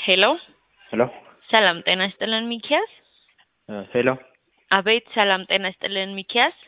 ሄሎ ሄሎ ሰላም ጤና ይስጥልን ሚኪያስ። ሄሎ አቤት ሰላም ጤና ይስጥልን ሚኪያስ።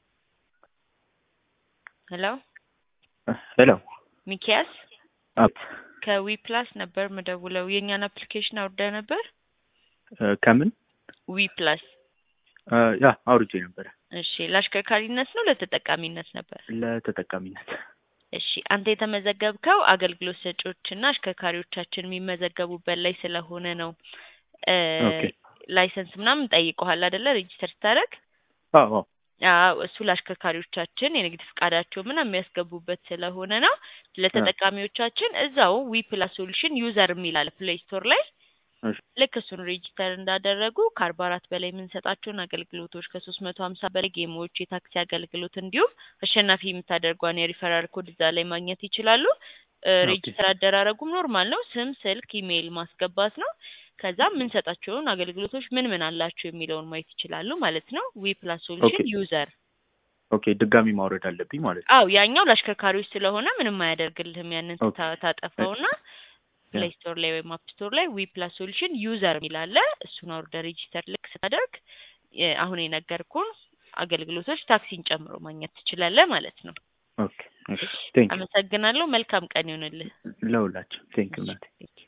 ሄሎ ሄሎ ሚኪያስ አፕ ከዊ ፕላስ ነበር ምደውለው የእኛን አፕሊኬሽን አውርደ ነበር። ከምን ዊ ፕላስ ያ አውርጄ ነበረ እሺ፣ ለአሽከርካሪነት ነው ለተጠቃሚነት ነበር? ለተጠቃሚነት። እሺ፣ አንተ የተመዘገብከው አገልግሎት ሰጪዎችና አሽከርካሪዎቻችን የሚመዘገቡበት ላይ ስለሆነ ነው። እ ኦኬ ላይሰንስ ምናምን ጠይቀዋል አይደለ? ሬጂስተር ስታደርግ አዎ አዎ አዎ እሱ ለአሽከርካሪዎቻችን የንግድ ፍቃዳቸው ምናምን የሚያስገቡበት ስለሆነ ነው። ለተጠቃሚዎቻችን እዛው ዊ ፕላስ ሶሉሽን ዩዘር የሚላል ፕሌይ ስቶር ላይ እሺ ልክ እሱን ሬጂስተር እንዳደረጉ ከአርባ አራት በላይ የምንሰጣቸውን አገልግሎቶች ከሶስት መቶ ሀምሳ በላይ ጌሞች፣ የታክሲ አገልግሎት እንዲሁም አሸናፊ የምታደርጓን የሪፈራል ኮድ እዛ ላይ ማግኘት ይችላሉ። እ ኦኬ ሬጂስተር አደራረጉም ኖርማል ነው። ስም፣ ስልክ፣ ኢሜይል ማስገባት ነው። ከዛ የምንሰጣቸውን አገልግሎቶች ምን ምን አላቸው የሚለውን ማየት ይችላሉ ማለት ነው። ዊ ፕላስ ኦኬ ሶሉሽን ዩዘር ኦኬ ድጋሚ ማውረድ አለብኝ ማለት ነው። አው ያኛው ለአሽከርካሪዎች ስለሆነ ምንም አያደርግልህም። ያንን ኦኬ ታ- ታጠፋውና ያ ፕሌይ ስቶር ላይ ወይም አፕ ስቶር ላይ ዊ ፕላስ ሶሉሽን ዩዘር የሚላለ እሱን አውርደ ሬጂስተር ልክ ስታደርግ የ- አሁን የነገርኩን አገልግሎቶች ታክሲን ጨምሮ ማግኘት ትችላለህ ማለት ነው። ኦኬ ኦኬ ቴንክ ዩ አመሰግናለሁ። መልካም ቀን ይሆንልህ። ለሁላችን ቴንክ ዩ እሺ ናት ቴንክ